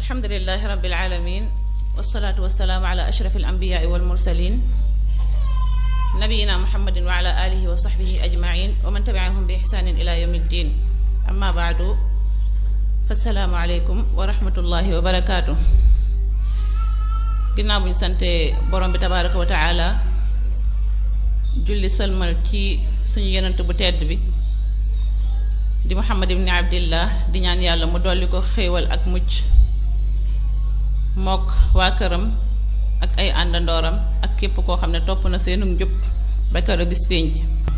alhamdulilahi rabbil alamin wasalaatu wasalaamu ala ashraf al anbiyaai wal mursalin nabiyina muhammadin wa ala alihi wa sahbihi ajmain wa man tabiahum bi ihsanin ila yawmi ddin amma baadu fasalaamu aleykum wa rahmatullahi wa barakaatu ginnaaw bu ñu sante borom bi tabaraka wa taala julli sëlmal ci suñu yonent bu tedd bi di muhammad ibni abdillah di ñaan yàlla mu dolli ko xéewal ak mucc mook waa këram ak ay àndandooram ak képp koo xam ne topp na seenu njub ba kër bis pénc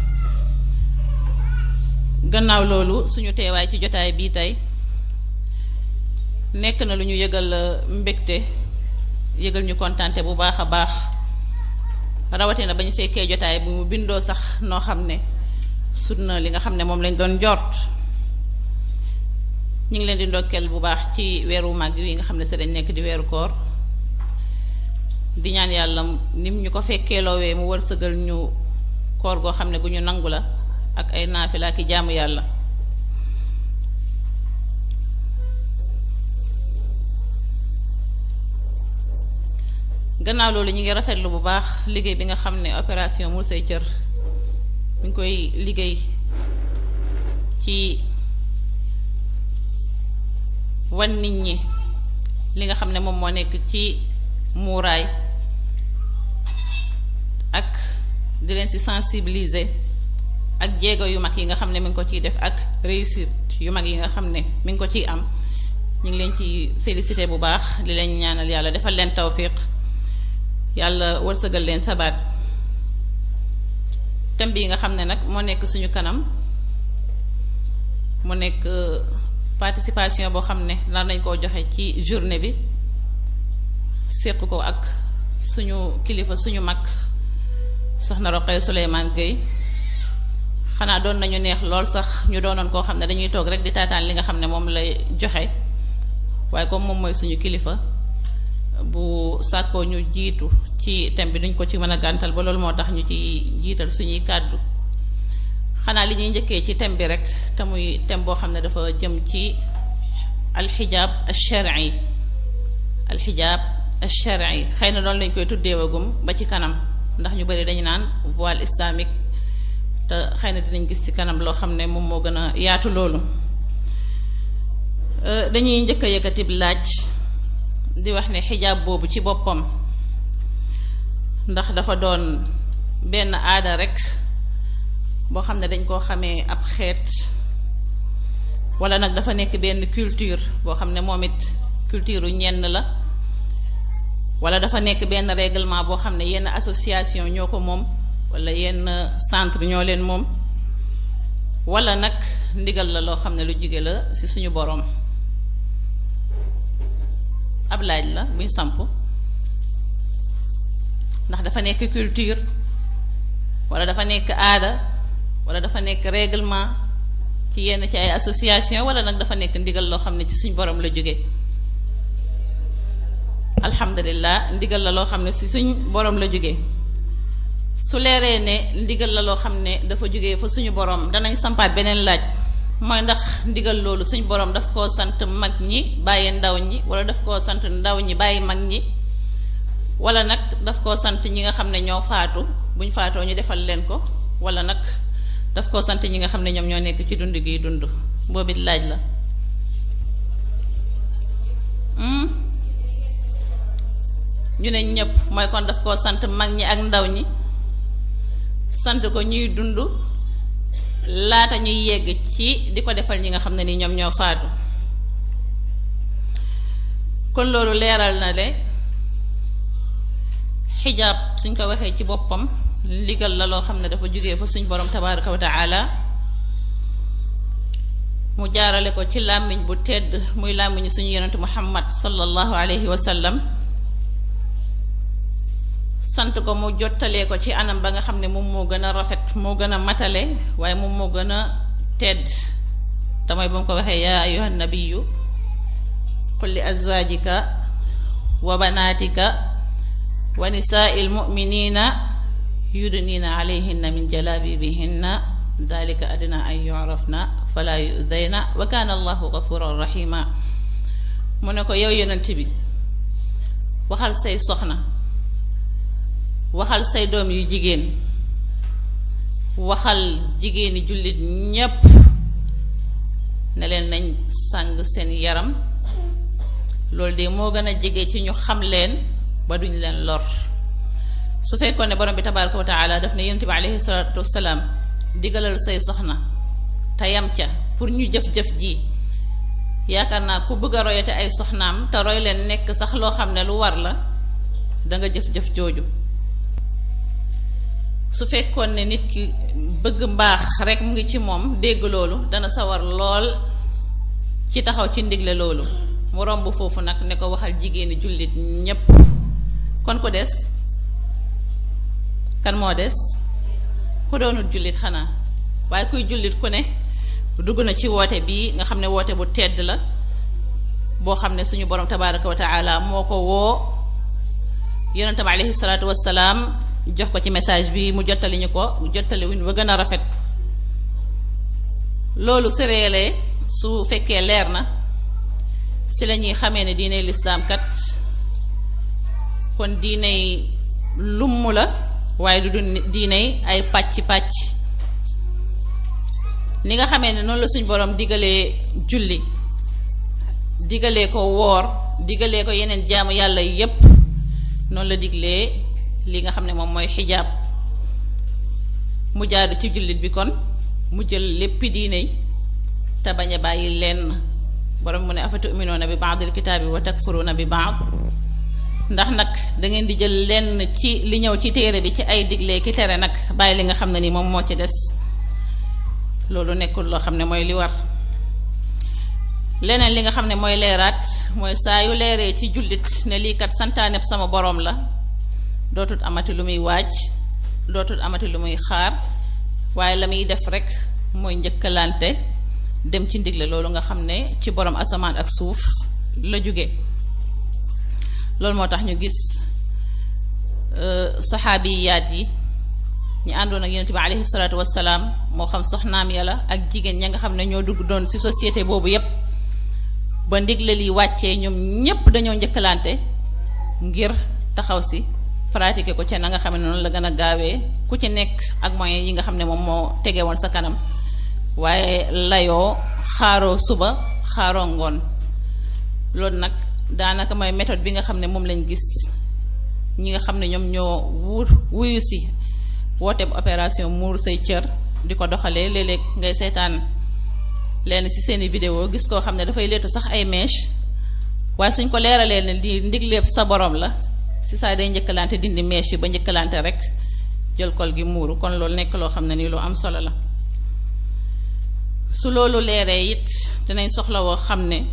gannaaw loolu suñu teewaay ci jotaay bii tey nekk na lu ñu yëgal mbégte yëgal ñu kontante bu baax a baax rawatina ba ñu fekkee jotaay bu mu bindoo sax noo xam ne sut na li nga xam ne moom lañ doon jort ñu ngi leen di ndokkeel bu baax ci weeru màgg wi nga xam ne sa dañ nekk di weeru koor di ñaan yàlla nim ñu ko fekkee loowee mu wërsëgal ñu koor goo xam ne gu ñu nangu la ak ay naafila ki jaamu yàlla gannaaw loolu ñu ngi rafetlu bu baax liggéey bi nga xam ne opération Mur Say Cër ñu ngi koy liggéey ci wan nit ñi li nga xam ne moom moo nekk ci muuraay ak di leen ci sensibiliser ak jéego yu mag yi nga xam ne mi ngi ko ciy def ak réussite yu mag yi nga xam ne mi ngi ko ciy am ñu ngi leen ci félicité bu baax li leen ñaanal yàlla defal leen tawfiq yàlla wërsëgal leen sabaat thème bi nga xam ne nag moo nekk suñu kanam mu nekk participation boo xam ne nar nañ koo joxe ci journée bi séq ko ak suñu kilifa suñu mag soxna Roqee Souleymane Gueye xanaa doon nañu neex lool sax ñu doonoon koo xam ne dañuy toog rek di taataan li nga xam ne moom lay joxe waaye comme moom mooy suñu kilifa bu sàkkoo ñu jiitu ci thème bi duñ ko ci mën a gàntal ba loolu moo tax ñu ci jiital suñuy kàddu xanaa li ñuy njëkkee ci thème bi rek te muy thème boo xam ne dafa jëm ci alxijaab alshar'i alxijaab alshar'i xëy na loolu lañ koy tuddeewagum ba ci kanam ndax ñu bari dañu naan voile islamique te xëy na dinañ gis ci kanam loo xam ne moom moo gën a yaatu loolu dañuy njëkk a yëkkatib laaj di wax ne xijaab boobu ci boppam ndax dafa doon benn aada rek boo xam ne dañ koo xamee ab xeet wala nag dafa nekk benn culture boo xam ne moom it culture ñenn la wala dafa nekk benn règlement boo xam ne yenn association ñoo ko moom wala yenn centre ñoo leen moom wala nag ndigal la loo xam ne lu jóge la ci suñu boroom ab laaj la buñ samp ndax dafa nekk culture wala dafa nekk aada wala dafa nekk règlement ci yenn ci ay association wala nag dafa nekk ndigal loo xam ne ci suñ borom la jóge alhamdulilah ndigal la loo xam ne ci suñ borom la jóge su leeree ne ndigal la loo xam ne dafa jóge fa suñu borom danañ sampaat beneen laaj mooy ndax ndigal loolu suñ borom daf koo sant mag ñi bàyyi ndaw ñi wala daf koo sant ndaw ñi bàyyi mag ñi wala nag daf koo sant ñi nga xam ne ñoo faatu buñ faatoo ñu defal leen ko wala nag daf koo sant ñi nga xam ne ñoom ñoo nekk ci dund gi dund boobu laaj la ñu ne ñëpp mooy kon daf koo sant mag ñi ak ndaw ñi sant ko ñuy dund laata ñuy yegg ci di ko defal ñi nga xam ne ni ñoom ñoo faatu kon loolu leeral na le xijaab suñ ko waxee ci boppam ndigal la loo xam ne dafa jógee fa suñ borom tabaraka wa taala mu jaarale ko ci làmmiñ bu tedd muy làmmiñu suñu yonente muhammad sallallahu alayhi wa sallam sant ko mu jottalee ko ci anam ba nga xam ne moom moo gën a rafet moo gën a matale waaye moom moo gën a tedd te mooy ba mu ko waxee yaa ayuha nabiyu qul li azwajika wa banaatika wa nisaai lmuminina yudnina alayhinna min jalabibihinna dalika adna an yurafna fala yudayna wa kaana allahu gafuran rahima mu ne ko yow yonent bi waxal say soxna waxal say doom yu jigéen waxal jigéeni jullit ñépp ne leen nañ sàng seen yaram loolu de moo gën a jege ci ñu xam leen ba duñ leen lor su fekkoon ne borom bi tabaraka wa taala daf ne yonent bi aleyhi salaatu wasalaam digalal say soxna te yam ca pour ñu jëf-jëf ji yaakaar naa ku bëgg a royate ay soxnaam te roy leen nekk sax loo xam ne lu war la danga jëf-jëf jooju su fekkoon ne nit ki bëgg mbaax rek mu ngi ci moom dégg loolu dana sawar lool ci taxaw ci ndigle loolu mu romb foofu nag ne ko waxal jigéeni jullit ñépp kon ku des kan moo des ku doonul jullit xanaa waaye kuy jullit ku ne dugg na ci woote bii nga xam ne woote bu tedd la boo xam ne suñu borom tabaraka wa taala moo ko woo yonentam aleyhi salaatu wassalaam jox ko ci message bi mu jottali ñu ko jottali wuñ ba gën a rafet loolu su reelee su fekkee leer na si la ñuy xamee ne diiney lislaam kat kon diiney lumm la waaye du du diiney ay pàcc-pàcc ni nga xamee ne noonu la suñ borom digalee julli digalee ko woor digalee ko yeneen jaamu yàlla yépp noonu la diglee li nga xam ne moom mooy xijaab mu jaadu ci jullit bi kon mu jël léppi diine te bañ a bàyyi lenn borom mu ne afatuminuuna bi baadil kitaabi wa takfuruuna bi baad ndax nag da ngeen di jël lenn ci li ñëw ci téere bi ci ay digle ki tere nag bàyyi li nga xam ne ni moom moo ci des loolu nekkul loo xam ne mooy li war leneen li nga xam ne mooy leeraat mooy saa yu leeree ci jullit ne lii kat santaaneb sama borom la dootul amati lu muy waaj dootul amati lu muy xaar waaye la muy def rek mooy njëkkalante dem ci ndigle loolu nga xam ne ci borom asamaan ak suuf la jóge loolu moo tax ñu gis saxaabiyaat yi ñu àndoon ak yonent bi aleyhi salaatu wassalaam moo xam soxnaam yàlla ak jigéen ña nga xam ne ñoo dugg doon ci société boobu yépp ba ndigle li wàccee ñoom ñépp dañoo njëkkalante ngir taxaw si pratiquer ko ca na nga xam ne noonu la gën a gaawee ku ci nekk ak moyens yi nga xam ne moom moo tege woon sa kanam waaye layoo xaaroo suba xaaroo ngoon loolu nag daanaka mooy méthode bi nga xam ne moom lañ gis ñi nga xam ne ñoom ñoo wuur wuyu si woote bu opération muur say cër di ko doxalee léeg-léeg ngay seetaan leen ci seeni vidéo gis koo xam ne dafay leetu sax ay mèche waaye suñ ko leeralee ne di ndigleeb sa borom la si saa day njëkkalante dindi mèche yi ba njëkkalante rek jël kol gi muuru kon loolu nekk loo xam ne ni lu am solo la su loolu leeree it dinañ soxla woo xam ne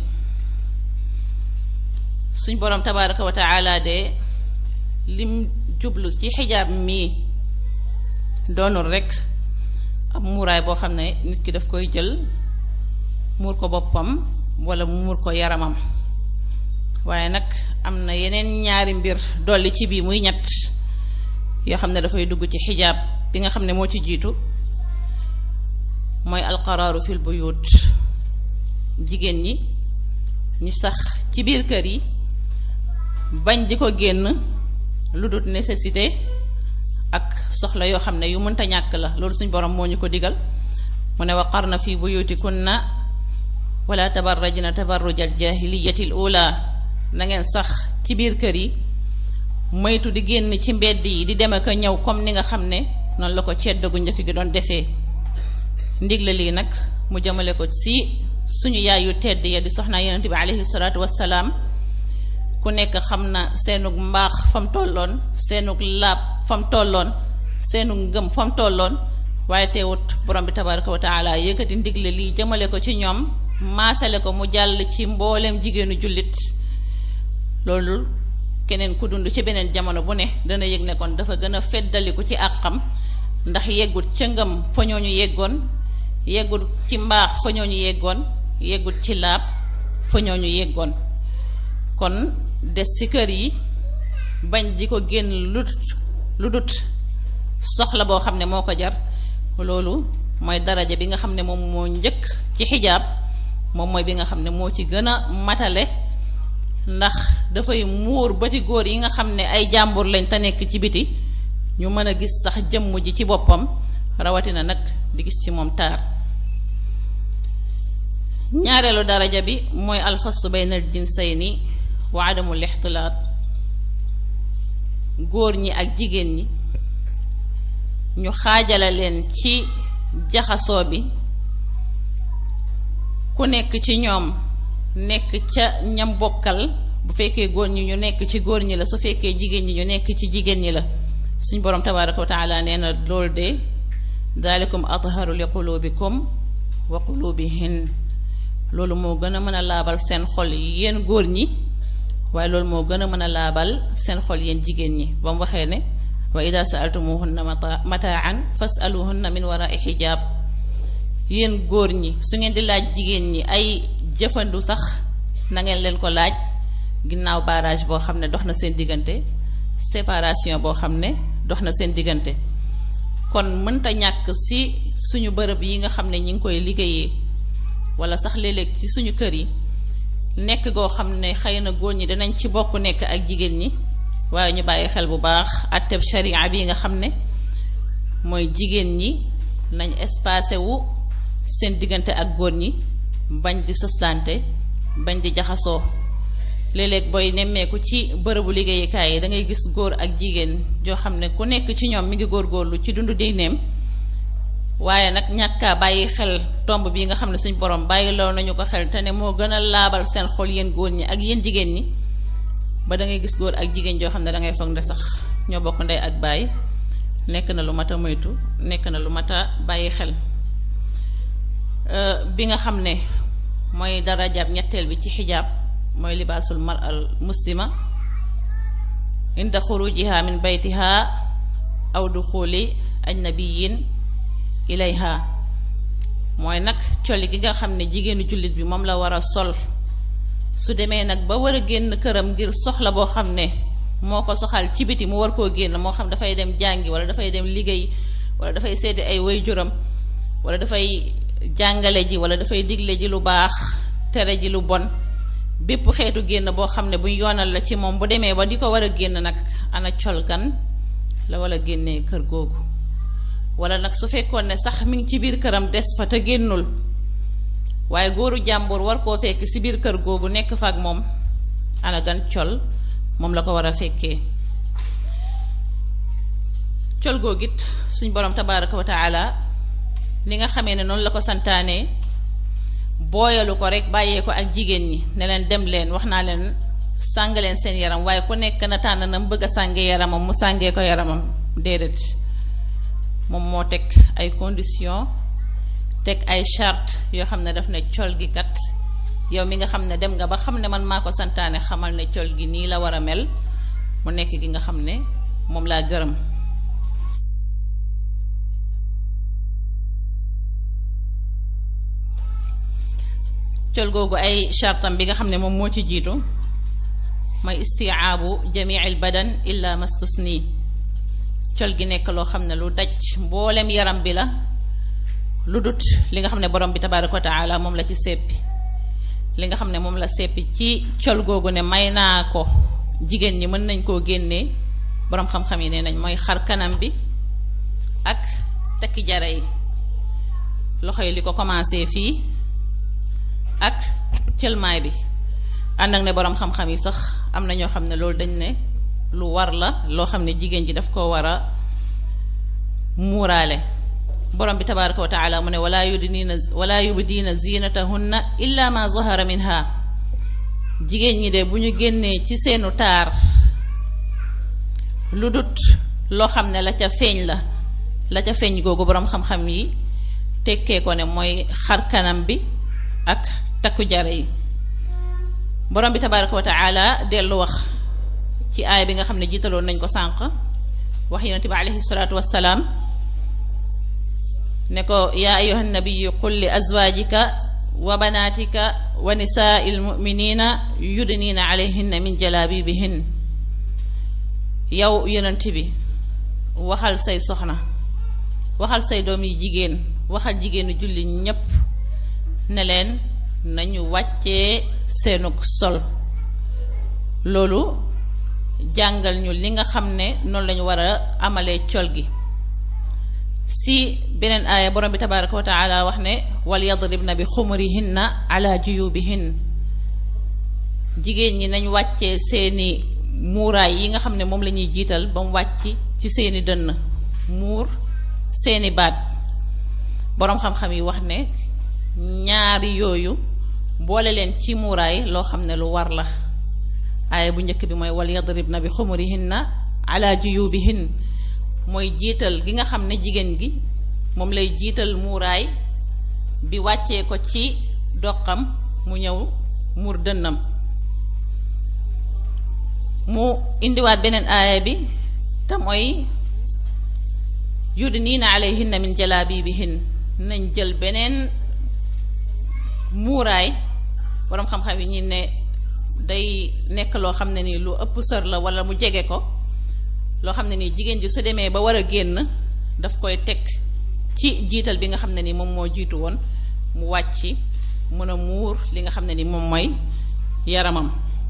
suñ borom tabaraka wa taala de lim jublu ci xijaab mii doonul rek ab muuraay boo xam ne nit ki daf koy jël muur ko boppam wala mu muur ko yaramam waaye nag am na yeneen ñaari mbir dolli ci bii muy ñett yoo xam ne dafay dugg ci xijaab bi nga xam ne moo ci jiitu mooy alqaraaru fil buyut jigéen ñi ñu sax ci biir kër yi bañ di ko génn lu dul nécessité ak soxla yoo xam ne yu mënta ñàkk la loolu suñ borom moo ñu ko digal mu ne waqarna fi buyutikunna wala tabarrajna tabarrujal jahiliyatil ula na ngeen sax ci biir kër yi moytu di génn ci mbedd yi di dem ak a ñëw comme ni nga xam ne noonu la ko cedd gu njëkk gi doon defee ndigle lii nag mu jëmale ko ci suñu yaay yu tedd ya di soxnaa yonent bi aleyhi salaatu wassalaam ku nekk xam na seenug mbaax fam tolloon seenug laab fam tolloon seenug ngëm fam tolloon waaye teewut borom bi tabaraka wa taala yëkkati ndigle lii jëmale ko ci ñoom maasale ko mu jàll ci mbooleem jigéenu jullit loolu keneen ku dund ci beneen jamono bu ne dana yëg ne kon dafa gën a feddaliku ci àqam ndax yeggut ca ngëm fa ñooñu yeggoon yeggut ci mbaax fa ñooñu yeggoon yeggut ci laab fa ñooñu yeggoon kon des ci kër yi bañ di ko génn lu lu dut soxla boo xam ne moo ko jar loolu mooy daraja bi nga xam ne moom moo njëkk ci xijaab moom mooy bi nga xam ne moo ci gën a matale ndax dafay muur bëti góor yi nga xam ne ay jàmbur lañ te nekk ci biti ñu mën a gis sax jëmm ji ci boppam rawatina nag di gis ci moom taar ñaareelu daraja bi mooy alfasu bayna al jinsayni wa adamul ixtilaat góor ñi ak jigéen ñi ñu xaajale leen ci jaxasoo bi ku nekk ci ñoom nekk ca ñam bokkal bu fekkee góor ñi ñu nekk ci góor ñi la su fekkee jigéen ñi ñu nekk ci jigéen ñi la suñ boroom tabaaraka wa taala nee na loolu de daalikum atharu li qulubikum wa qulubihin loolu moo gën a mën a laabal seen xol yi yéen góor ñi waaye loolu moo gën a mën a laabal seen xol yéen jigéen ñi ba mu waxee ne wa ida saaltumuhunna mataan fasaluhunna min warai xijaab yéen góor ñi su ngeen di laaj jigéen ñi ay jëfandu sax na ngeen leen ko laaj ginnaaw barrage boo xam ne dox na seen diggante séparation boo xam ne dox na seen diggante kon mënta ñàkk ci suñu bërëb yi nga xam ne ñi ngi koy liggéeyee wala sax léeg-léeg ci suñu kër yi nekk goo xam ne xëy na góor ñi dinañ ci bokk nekk ak jigéen ñi waaye ñu bàyyi xel bu baax atteb sharia bi nga xam ne mooy jigéen ñi nañ espacé wu seen diggante ak góor ñi bañ di sëslante bañ di jaxasoo léeg-léeg booy nemmeeku ci bërëbu liggéeyukaay yi da ngay gis góor ak jigéen joo xam ne ku nekk ci ñoom mi ngi góorgóorlu ci dundu diineem waaye nag ñàkkaa bàyyi xel tomb bi nga xam ne suñ borom bàyyi loo nañu ko xel te ne moo gën a laabal seen xol yéen góor ñi ak yéen jigéen ñi ba da ngay gis góor ak jigéen joo xam ne da ngay foog ne sax ñoo bokk ndey ak baay nekk na lu mat a moytu nekk na lu mat a bàyyi xel bi nga xam ne mooy darajaab ñetteel bi ci xijaab mooy libaasul mar al muslima inda xurujiha min baytiha aw duxuli ajnabiyin ilayha mooy nag colli gi nga xam ne jigéenu jullit bi moom la war a sol su demee nag ba war a génn këram ngir soxla boo xam ne moo ko soxal ci biti mu war koo génn moo xam dafay dem jàngi wala dafay dem liggéey wala dafay seeti ay waajuram wala dafay jàngale ji wala dafay digle ji lu baax tere ji lu bon bépp xeetu génn boo xam ne bu yoonal la ci moom bu demee ba di ko war a génn nag ana col gan la wala génnee kër googu wala nag su fekkoon ne sax mi ngi ci biir këram des fa te génnul waaye góoru jàmbur war koo fekk ci biir kër googu nekk fa ak moom ana gan col moom la ko war a fekkee col googu it suñ borom tabaaraka wa taala li nga xamee ne noonu la ko santaane booyalu ko rek bàyyee ko ak jigéen ñi ne leen dem leen wax naa leen sàng leen seen yaram waaye ku nekk na tànn na mu bëgg a sàngee yaramam mu sàngee ko yaramam déedéet moom moo teg ay conditions teg ay charte yoo xam ne daf ne col gi kat yow mi nga xam ne dem nga ba xam ne man maa ko santaane xamal ne col gi nii la war a mel mu nekk gi nga xam ne moom laa gërëm col googu ay chartam bi nga xam ne moom moo ci jiitu mooy istiaabu jamiil badan illa mastusni col gi nekk loo xam ne lu daj mboolem yaram bi la lu dut li nga xam ne borom bi tabaaraka wa taala moom la ci seppi li nga xam ne moom la seppi ci col googu ne may naa ko jigéen ñi mën nañ koo génnee borom xam-xam yi nee nañ mooy xar kanam bi ak tekki jara yi loxo yi li ko commencé fii ak cëlmaay bi ànd ak ne borom xam-xam yi sax am na ñoo xam ne loolu dañ ne lu war la loo xam ne jigéen ji daf ko war a muuraale borom bi tabaaraka wa taala mu ne wala yubdiina wala yubdiina zinatahunna illa ma zahara minha jigéen ñi de bu ñu génnee ci seenu taar lu dut loo xam ne la ca feeñ la la ca feeñ googu borom xam-xam yi tekkee ko ne mooy xar kanam bi ak takku jare yi borom bi tabaaraka wa taala dellu wax ci aaya bi nga xam ne jiitaloon nañ ko sànq wax yonente bi aleyhi salaatu wassalaam ne ko yaa ayuha nabiyu qul li azwaajika wa banaatika wa nisaai lmuminina yudniina alayhinna min jalaabibihin yow yonent bi waxal say soxna waxal say doom yi jigéen waxal jigéenu julli ñépp ne leen nañu wàccee seenug sol loolu jàngal ñu li nga xam ne noonu lañu war a amalee col gi si beneen aaya borom bi tabaraka wa taala wax ne wal yadribna bi xumurihinna ala juyubihin jigéen ñi nañ wàccee seeni muuraay yi nga xam ne moom la ñuy jiital ba mu wàcc ci seeni dënn muur seeni baat boroom xam-xam yi wax ne ñaari yooyu boole leen ci muuraay loo xam ne lu war la aaya bu njëkk bi mooy wal yadribna bi xumurihinna ala juyubihin mooy jiital gi nga xam ne jigéen gi moom lay jiital muuraay bi wàccee ko ci doqam mu ñëw muur dënnam mu indiwaat beneen aaya bi te mooy yudniina alayhinna min jalaabibihin nañ jël beneen muuraay boroom xam-xam yi ñi ne day nekk loo xam ne ni lu ëpp sër la walla mu jege ko loo xam ne nii jigéen ji su demee ba war a génn daf koy teg ci jiital bi nga xam ne ni moom moo jiitu woon mu wàcc mën a muur li nga xam ne ni moom mooy yaramam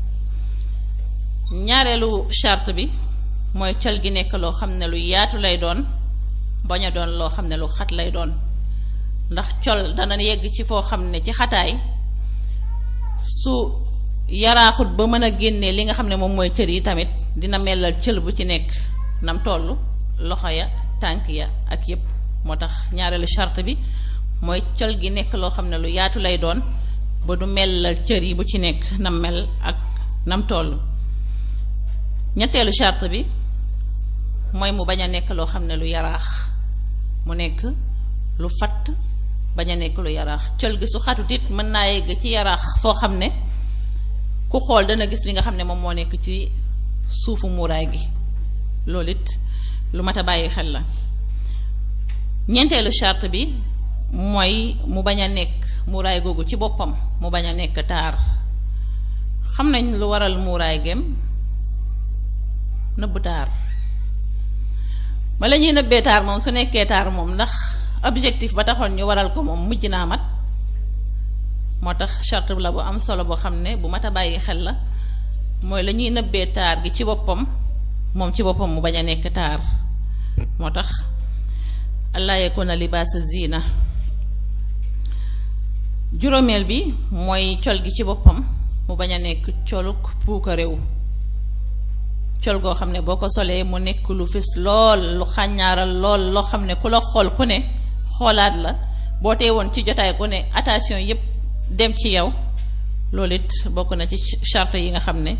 ñaareelu charte bi mooy col gi nekk loo xam ne lu yaatu lay doon bañ a doon loo xam ne lu xat lay doon ndax col dana yegg ci foo xam ne ci xataay su yaraaxut ba mën a génnee li nga xam ne moom mooy cër yi tamit dina melal cël bu ci nekk nam toll loxo ya tànk ya ak yépp moo tax ñaareelu charte bi mooy col gi nekk loo xam ne lu yaatu lay doon ba du melal cër yi bu ci nekk nam mel ak nam toll ñetteelu charte bi mooy mu bañ a nekk loo xam ne lu yaraax mu nekk lu fatt bañ a nekk lu yaraax col gi su xatut it mën naa yegg ci yaraax foo xam ne ku xool dana gis li nga xam ne moom moo nekk ci suufu muuraay gi loolu it lu mat a bàyyi xel la ñeenteelu charte bi mooy mu bañ a nekk muuraay googu ci boppam mu bañ a nekk taar xam nañ lu waral muuraay gem nëbb taar bala ñuy nëbbee taar moom su nekkee taar moom ndax objectif ba taxoon ñu waral ko moom mujj naa mat moo tax charte la bu am solo boo xam ne bu mat a bàyyi xel la mooy la ñuy nëbbee taar gi ci boppam moom ci boppam mu bañ a nekk taar moo tax allah yakuna libaasa zina juróomeel bi mooy col gi ci boppam mu bañ a nekk coluk puuka réew col goo xam ne boo ko solee mu nekk lu fis lool lu xàññaaral lool loo xam ne ku la xool ku ne xoolaat la boo tee woon ci jotaay ku ne attention yépp dem ci yow loolu it bokk na ci charte yi nga xam ne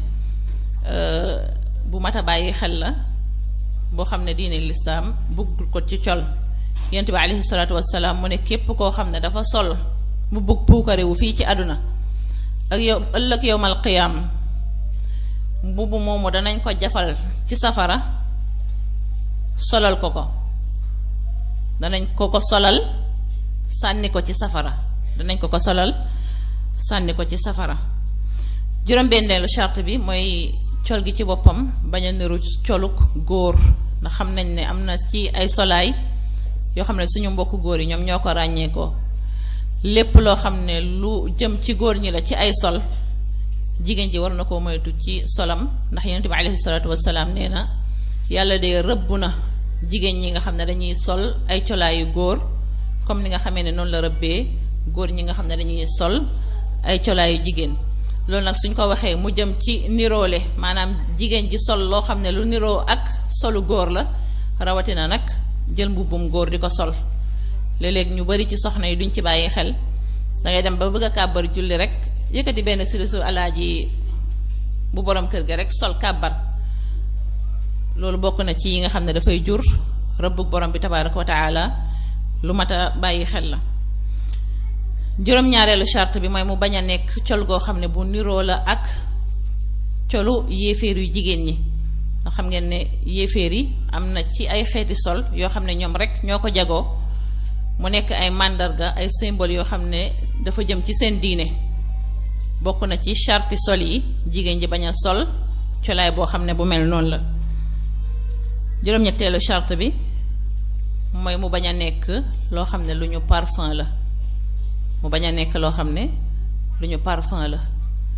bu mat a bàyyi xel la boo xam ne diine lislaam bugg ko ci col yent bi alayhi salaatu wassalaam mu ne képp koo xam ne dafa sol mu bugg puukarewu fii ci àdduna ak yow ëllëg yowmal qiyaam mbubu moomu danañ ko jafal ci safara solal ko ko danañ ko ko solal sànni ko ci safara danañ ko ko solal sànni ko ci safara juróom-benneelu charte bi mooy col gi ci boppam bañ a niru coluk góor ndax xam nañ ne am na ci ay solaay yoo xam ne suñu mbokku góor yi ñoom ñoo ko ràññee ko lépp loo xam ne lu jëm ci góor ñi la ci ay sol jigéen ji war na koo moytu ci solam ndax yonent bi alayhi salaatu wasalaam nee na yàlla de rëbb na jigéen ñi nga xam ne dañuy sol ay colaayu góor comme ni nga xamee ne noonu la rëbbee góor ñi nga xam ne dañuy sol ay colaayu jigéen loolu nag suñ ko waxee mu jëm ci niroole maanaam jigéen ji sol loo xam ne lu niroo ak solu góor la rawatina nag jël mbubbum góor di ko sol léeg-léeg ñu bari ci soxna yi duñ ci bàyyi xel dangay dem ba bëgg a kàbbar julli rek yëkkati benn silisu alaaji bu borom kër ga rek sol kàbbar loolu bokk na ci yi nga xam ne dafay jur rëbbug borom bi tabaaraka wa taala lu mat a bàyyi xel la juróom-ñaareelu charte bi mooy mu bañ a nekk col goo xam ne bu niroo la ak colu yéeféer yu jigéen ñi nga xam ngeen ne yéeféer yi am na ci ay xeeti sol yoo xam ne ñoom rek ñoo ko jagoo mu nekk ay màndarga ay symbole yoo xam ne dafa jëm ci seen diine bokk na ci charte sol yi jigéen ji bañ a sol colaay boo xam ne bu mel noonu la juróom-ñetteelu charte bi mooy mu bañ a nekk loo xam ne lu ñu parfum la mu bañ a nekk loo xam ne lu ñu parfum la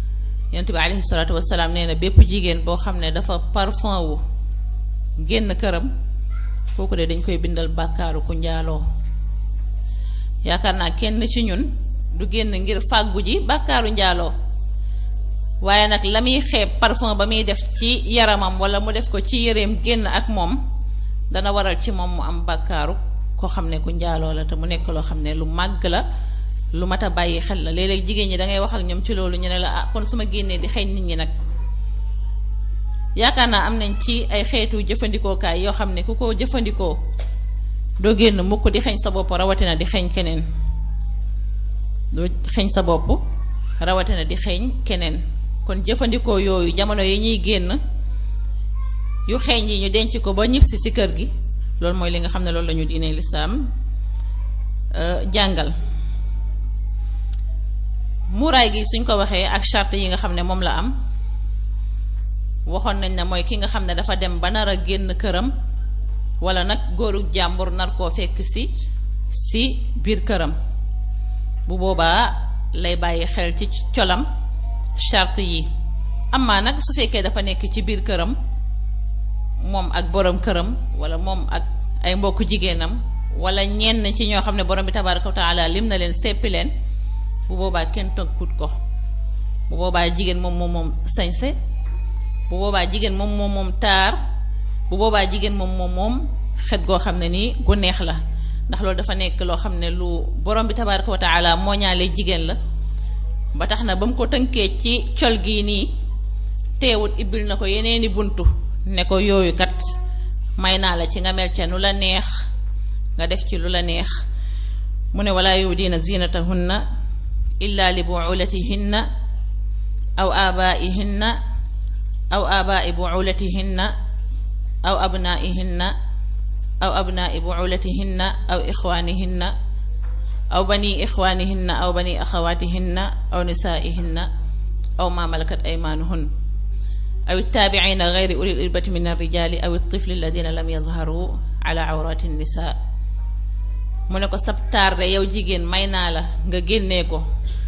yonent bi alayhi salaatu wasalaam nee na bépp jigéen boo xam ne dafa parfum wu génn këram kooku de dañ koy bindal bàkkaaru ku njaaloo yaakaar naa kenn ci ñun du génn ngir fàggu ji bàkkaaru njaaloo waaye nag la muy xeeb parfum ba muy def ci yaramam wala mu def ko ci yëreem génn ak moom dana waral ci moom mu am bàkkaaru koo xam ne ku njaaloo la te mu nekk loo xam ne lu màgg la lu mat a bàyyi xel la léeg-léeg jigéen ñi da ngay wax ak ñoom ci loolu ñu ne la ah kon su ma génnee di xeeñ nit ñi nag yaakaar naa am nañ ci ay xeetu jëfandikookaay yoo xam ne ku ko jëfandikoo doo génn mukk di xeeñ sa bopp rawatina di xeeñ keneen doo xeeñ sa bopp rawatina di xeeñ keneen kon jëfandikoo yooyu jamono yi ñuy génn yu xeeñ yi ñu denc ko ba ñibbisi ci kër gi loolu mooy li nga xam ne loolu la ñu diine lislaam jàngal muuraay gi suñ ko waxee ak charte yi nga xam ne moom la am waxoon nañ ne mooy ki nga xam ne dafa dem ba nar a génn këram wala nag góoru jàmbur nar koo fekk si si biir këram bu boobaa lay bàyyi xel ci colam charte yi amaa nag su fekkee dafa nekk ci biir këram moom ak borom këram wala moom ak ay mbokku jigéenam wala ñenn ci ñoo xam ne borom bi tabaraka wa taala lim na leen seppi leen bu boobaa kenn tënkut ko bu boobaa jigéen moom moom moom sañse bu boobaa jigéen moom moom moom taar bu boobaa jigéen moom moom moom xet goo xam ne nii gu neex la ndax loolu dafa nekk loo xam ne lu borom bi tabaraka wa taala moo ñaale jigéen la ba tax na ba mu ko tënkee ci col gii nii teewut ibbil na ko yeneeni buntu ne ko yooyu kat may naa la ci nga mel ca nu la neex nga def ci lu la neex mu ne walaa yubdiina zinatahunna illa li buulatihinna aw aabaihinna aw aabai buulatihinna aw abnaihinna aw abnai buulatihinna aw ixwaanihinna aw bani ixwaanihinna aw bani axawaatihinna aw nisaaihinna aw ma malakat aymaanuhun aw ittaabiciina gayri ulil irbati min alrijaali aw altifli alladina lam yazharu ala awraati nnisaa mu ne ko sab taar de yow jigéen may naa la nga génnee ko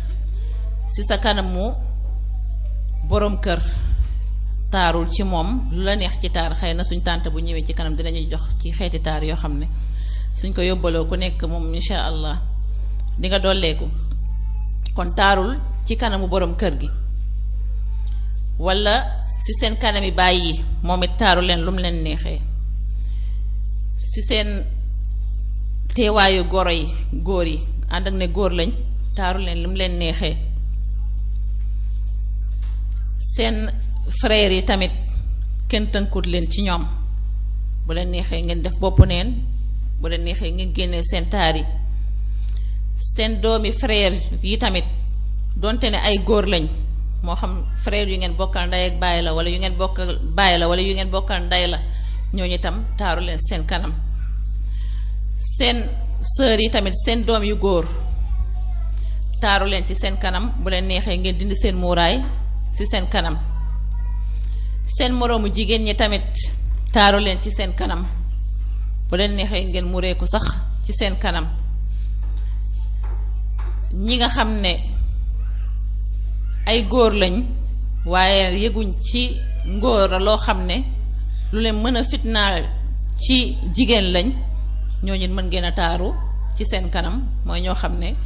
ci sa kanamu boroom kër taarul ci moom lu la neex ci taar xëy na suñ tànt bu ñëwee ci kanam dinañu jox ci xeeti taar yoo xam ne suñ ko yóbbaloo ku nekk moom insha allah di nga dolleeku kon taarul ci kanamu boroom kër gi walla ci seen kanami bàyyi moom it taaru leen lu mu leen neexee ci seen teewaayu goro yi góor yi ànd ak ne góor lañ taaru leen lu mu leen neexee seen frères yi tamit kenn tënkut leen ci ñoom bu leen neexee ngeen def bopp neen bu leen neexee ngeen génnee seen taar yi seen doomi frère yi tamit donte ne ay góor lañ moo xam frère yu ngeen bokkal ndey ak baay la wala yu ngeen bokkal baay la wala yu ngeen bokkal ndey la ñooñu itam taaru leen seen kanam seen sœur yi tamit seen doom yu góor taaru leen ci seen kanam bu leen neexee ngeen dindi seen muuraay ci seen kanam seen moroomu jigéen ñi tamit taaru leen ci seen kanam bu leen neexee ngeen mureeku sax ci seen kanam ñi nga xam ne ay góor lañ waaye yëguñ ci ngóor loo xam ne lu leen mën a fitnaal ci jigéen lañ ñooñu mën ngeen a taaru ci seen kanam mooy ñoo xam ne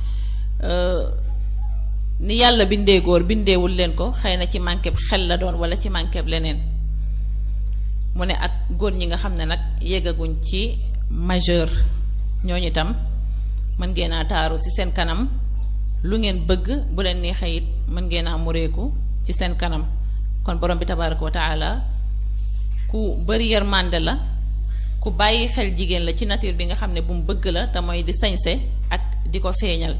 ni yàlla bindee góor bindeewul leen ko xëy na ci manqueb xel la doon wala ci manqueb leneen mu ne ak góor ñi nga xam ne nag yeggaguñ ci majeur ñooñu itam mën ngeen a taaru ci seen kanam lu ngeen bëgg bu leen neexee it mën ngeen a mureeku ci seen kanam kon borom bi tabaraka wa taala ku bari yërmande la ku bàyyi xel jigéen la ci nature bi nga xam ne bu mu bëgg la te mooy di sañse ak di ko feeñal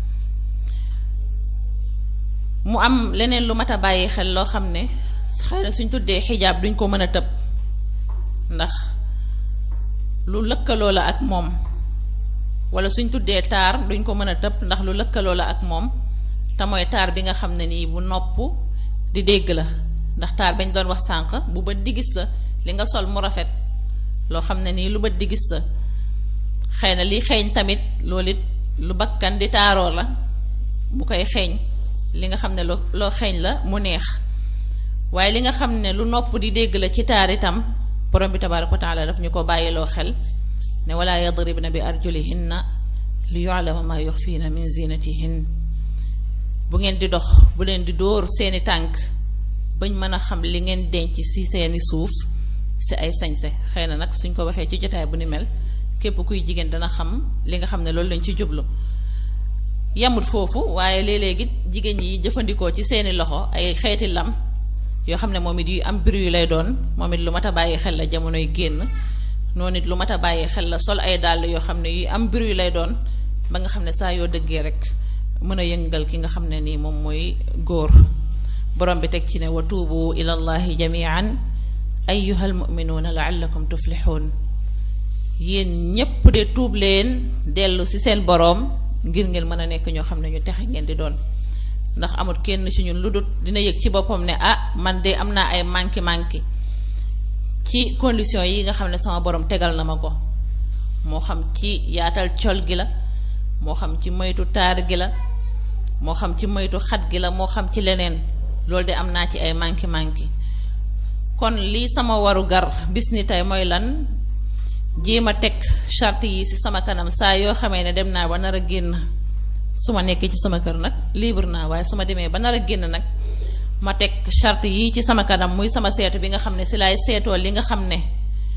mu am leneen lu mat a bàyyi xel loo xam ne xëy na suñ tuddee xijaab duñ ko mën a tëb ndax lu lëkkaloo la ak moom wala suñ tuddee taar duñ ko mën a tëb ndax lu lëkkaloo la ak moom te mooy taar bi nga xam ne nii bu nopp di dégg la ndax taar bañ doon wax sànq bu bët di gis la li nga sol mu rafet loo xam ne nii lu bët di gis la xëy na li xeeñ tamit loolu it lu bakkan di taaroo la bu koy xeeñ li nga xam ne lu loo xeeñ la mu neex waaye li nga xam ne lu nopp di dégg la ci taar itam borom bi tabaaraka wa taala daf ñu ko bàyyiloo xel ne wala yadribna bi arjulihinna li yu'lama ma yuxfiina min zinatihin bu ngeen di dox bu leen di dóor seeni tànk bañ mën a xam li ngeen denc ci seeni suuf si ay sañse xëy na nag suñ ko waxee ci jotaay bu ni mel képp kuy jigéen dana xam li nga xam ne loolu lañ ci jublu yamut foofu waaye léeg-léegi jigéen ñi jëfandikoo ci seeni loxo ay xeeti lam yoo xam ne moom it yu am bruit lay doon moom it lu mat a bàyyi xel la jamonoy génn noonu it lu mat a bàyyi xel la sol ay dàll yoo xam ne yu am bruit lay doon ba nga xam ne saa yoo dëggee rek mën a yëngal ki nga xam ne nii moom mooy góor borom bi teg ci ne wa tuubu ila allahi jamian ayyuha almuminuuna laallakum tuflixuun yéen ñépp de tuub leen dellu ci seen boroom ngir ngeen mën a nekk ñoo xam ne ñu texe ngeen di doon ndax amut kenn ci ñun lu dut dina yëg ci boppam ne ah man de am naa ay manki manki ci condition yi nga xam ne sama borom tegal na ma ko moo xam ci yaatal col gi la moo xam ci moytu taar gi la moo xam ci moytu xat gi la moo xam ci leneen loolu de am naa ci ay manki manki kon lii sama waru gar bis ni tey mooy lan jéem a teg charte yi ci sama kanam saa yoo xamee ne dem naa ba nar a génn su ma nekkee ci sama kër nag libre naa waaye su ma demee ba nar a génn nag ma teg charte yi ci sama kanam muy sama seetu bi nga xam ne ci laay seetoo li nga xam ne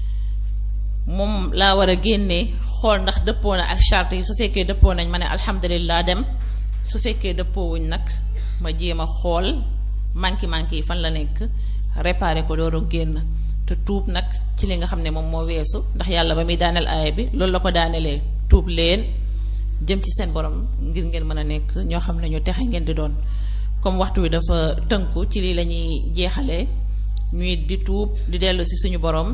moom laa war a génnee xool ndax dëppoo na ak charte yi su fekkee dëppoo nañ ma ne alhamdulilah dem su fekkee dëppoowuñ nag ma jéem a xool manki manki yi fan la nekk réparé ko door a génn te tuub nag ci li nga xam ne moom moo weesu ndax yàlla ba muy daaneel aaya bi loolu la ko daanelee tuub leen jëm ci seen borom ngir ngeen mën a nekk ñoo xam ne ñu texe ngeen di doon comme waxtu wi dafa tënku ci lii la ñuy jeexalee ñuy di tuub di dellu si suñu borom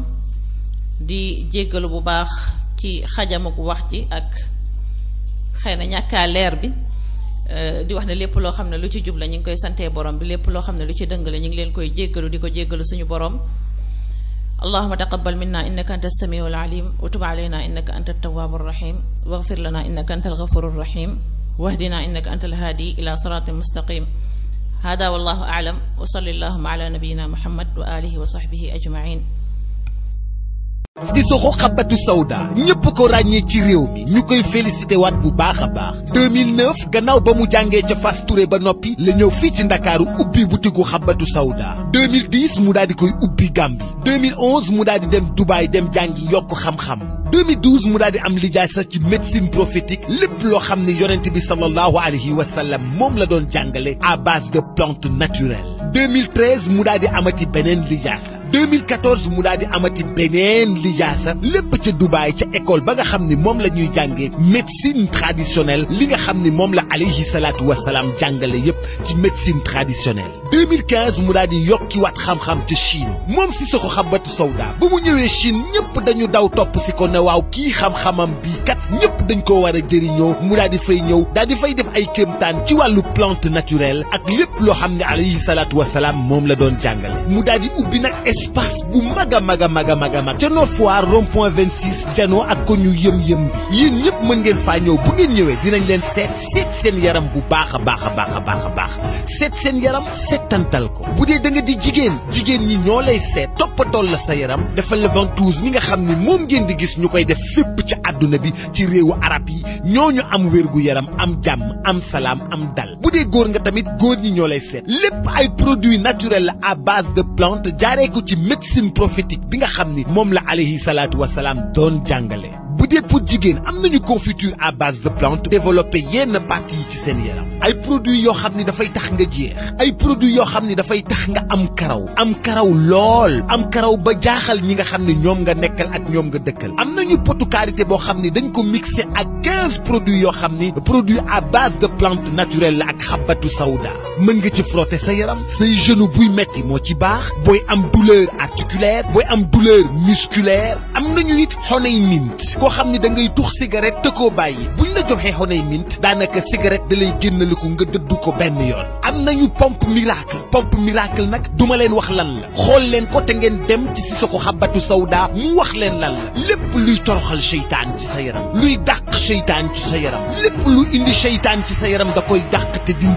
di jéggalu bu baax ci xajamuk wax ji ak xëy na ñàkkaa leer bi di wax ne lépp loo xam ne lu ci jub la ñu ngi koy santee borom bi lépp loo xam ne lu ci dëng la ñu ngi leen koy jéggalu di ko jéggalu suñu borom allahuma taqabal minna innaka anta samiu alalim wa tub alayna innaka anta altawabu arrahim waghfir lana innaka anta alghafuru arrahim wahdina innaka anta alhadi ila siratin mustaqim hada wallahu a'lam wa salli allahuma ala nabiyyina muhammad wa alihi wa sahbihi ajma'in Sissoko Habbatu Sauda ñëpp ko ràññee ci réew mi ñu koy félicité waat bu baax a baax 2009 gannaaw ba mu jàngee ca Fass Touré ba noppi la ñëw fii ci ndakaaru ubbi butigu Habbatu Sauda 2010 mu daal di koy ubbi Gambie 2011 mu daal di dem Dubaay dem jàngi yokk xam-xam 2012 mu daal di am lijaasa ci médecine prophétique lépp loo xam ne yonent bi sallallahu alayhi wa sallam moom la doon jàngale à base de plantes naturelles 2013 mu daal di amati beneen lijaasa 2014 mu daal di amati beneen lijaasa lépp ca Dubaay ca école ba nga xam ni moom la ñuy jàngee médecine traditionnelle li nga xam ni moom la alayhi salaatu wa salaam jàngale yépp ci médecine traditionnelle 2015 mu daal di yokkiwaat xam-xam ca Chine moom Sissoko Habbatu Sauda ba mu ñëwee Chine ñëpp dañu daw topp si ko ne waaw kii xam-xamam bii kat ñëpp dañ ko war a jëriñoo mu daal di fay ñëw daal di fay def ay kéemtaan ci wàllu plante naturelle ak lépp loo xam ne alayhi salaatu wa salaam moom la doon jàngale mu daal di ubbi nag espace bu mag a mag a mag a mag a mag ca Nord Foire rond point 26 janoo ak ko ñu yëm-yëm bi yéen ñëpp mën ngeen faa ñëw bu ngeen ñëwee dinañ leen seet seet seen yaram bu baax a baax a baax a baax a baax seet seen yaram seetantal ko bu dee da nga di jigéen jigéen ñi ñoo lay seet toppatool la sa yaram defal la ventouse mi nga xam ni moom ngeen di gis ñu koy def fépp ca àdduna bi ci réewu arab yi ñooñu am wérgu yaram am jàmm am salaam am dal bu dee góor nga tamit góor ñi ñoo lay seet lépp ay produits naturels la à base de plante jaaree ko ci médecine prophétique bi nga xam ni moom la alayhi salaatu wa salaam doon jàngale. bu dee pour jigéen am nañu confiture à base de plante développé yenn parties yi ci seen yaram ay produits yoo xam ni dafay tax nga jeex ay produits yoo xam ni dafay tax nga am karaw am karaw lool am karaw ba jaaxal ñi nga xam ni ñoom nga nekkal ak ñoom nga dëkkal am nañu potu karité boo xam ni dañ ko mixé ak quinze produits yoo xam ni produit à base de plante naturelle la ak xabatu sawda mën nga ci frotter sa yaram say genou buy metti moo ci baax booy am douleur articulaire booy am douleur musculaire am nañu it honey mint koo xam ni da ngay tux cigarette te koo bàyyi buñ la joxee honey mint daanaka cigarette da lay génnaliku nga dëddu ko benn yoon am nañu pompe miracle pompe miracle nag duma leen wax lan la xool leen ko te ngeen dem ci Sissoko Habbatu Sauda mu wax leen lan la lépp luy toroxal seytaan ci sa yaram luy dàq seytaan ci sa yaram lépp lu indi seytaan ci sa yaram da koy dàq te dindi ko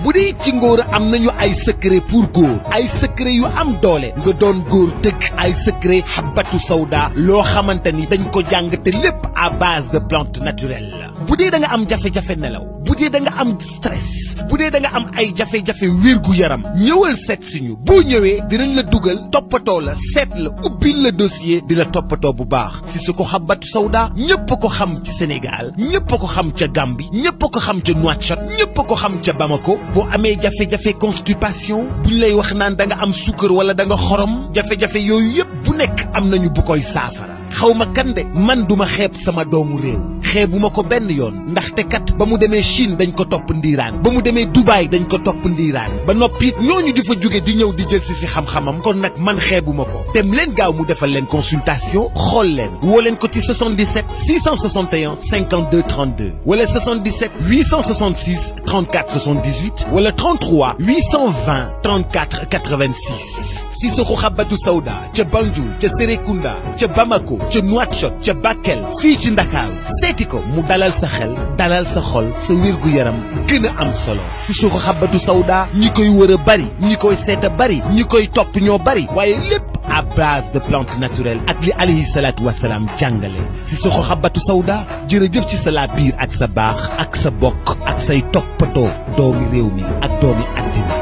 bu dee ci ngóor am nañu ay secret pour góor ay secret yu am doole nga doon góor dëgg ay secret xabatu sawda loo xamante ni dañ ko jàng te lépp à base de plante naturelle la bu dee da nga am jafe-jafe nelaw bu dee da nga am stress bu dee da nga am ay jafe-jafe wérgu yaram ñëwal seet si ñu boo ñëwee dinañ la dugal toppatoo la seet la ubbil la dossier di la toppatoo bu baax si su ko xabatu sawda ñépp a ko xam ci Sénégal ñépp a ko xam ca Gambie ñépp a ko xam ca Nouakchott ñépp a ko xam ca Bamako boo amee jafe-jafe constipation buñ lay wax naan da nga am suukar wala da nga xorom jafe-jafe yooyu yépp bu nekk am nañu bu koy saafara xaw ma kan de man duma xeeb sama doomu réew xeebuma ko benn yoon ndaxte kat ba mu demee Chine dañ ko topp ndiiraan ba mu demee Dubaï dañ ko topp ndiiraan ba noppi it ñooñu di fa jóge di ñëw di jël si si xam-xamam kon nag man xeebuma ko dem leen gaaw mu defal leen consultation xool leen woo leen ko ci 77 661 52 32 wala 77 866 34 78 wala 33 820 34 86 Sissoko Habbatu Sauda ca Banjul ca Serekunda ca Bamako ca Nouakchott ca Bakel fii ci Ndakaaru seeti ko mu dalal sa xel dalal sa xol sa wér-gu-yaram gën a am solo Sissoko Habbatu Sauda ñi koy wër a bari ñi koy seet a bari ñi koy topp ñoo bari waaye lépp à base de plantes naturelles ak li alayhi salaatu wasalaam jàngale Sissoko Habbatu Sauda jërëjëf ci sa laa biir ak sa baax ak sa bokk ak say toppatoo doomi réew mi ak doomi àddina